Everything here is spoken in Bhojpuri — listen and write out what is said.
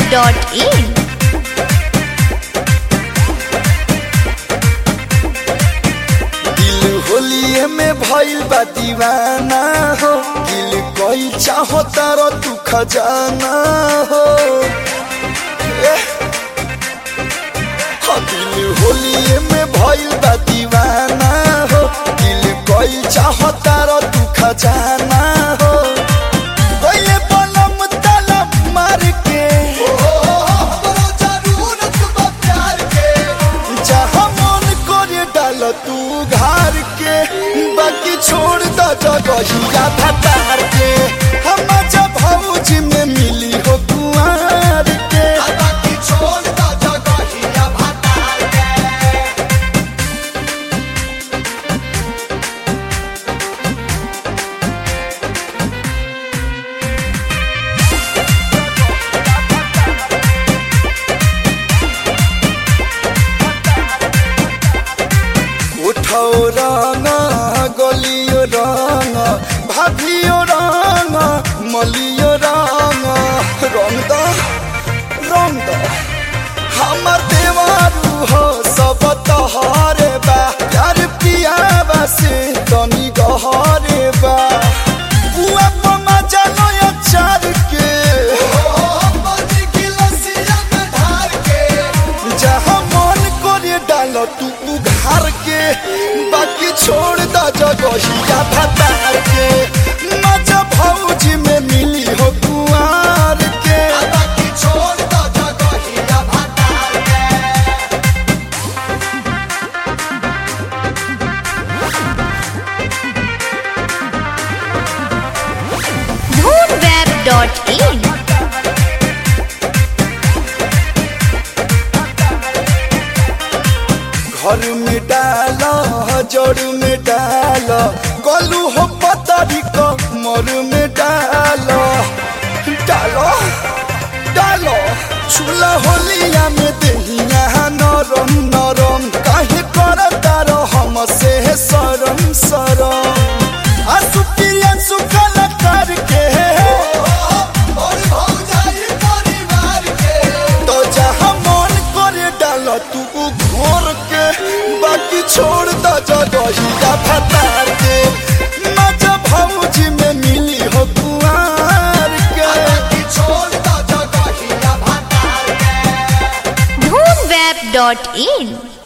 dhoonweb.in दिल होलिए में भइल बा दीवाना हो दिल कोई चाहो तारो तू खजाना हो एह। हाँ, दिल होलिए में भइल बा दीवाना हो दिल कोई चाहो तारो तू खजाना हो कोई बलम तलम मार के जहाँ मन करे डाल तू घर के बाकी छोड़ द जगहिया भतार के हम जब भौजी में मिली हो कुआर के उठो रंग गलियो रंग भाभियो रंग मलियो रंग रंग द रंग द हमर देवारू हो सब तहरे बा प्यार पियाबा से तनी गहरे बा बुआ पमा जानो अचार के जहाँ मन करे डाल तू उघार के बाकी छोड़ द जगहिया भतार के मजा भौजी में मिली हो कुआर के dhoonweb.in घर में डाल जड़ में डाल गलू हो पतरी कमर में डाल डालो डालो चूल्हा होलिया में दहिया नरम नरम काहे कर तारो हम से सरम सरम आसु प्रिया सुकल करके तो जहाँ मन करे डाल तू घोर के बाकी छोड़ द जगहिया भतार के मजा भौजी में मिली हो कुआर के dhoonweb.in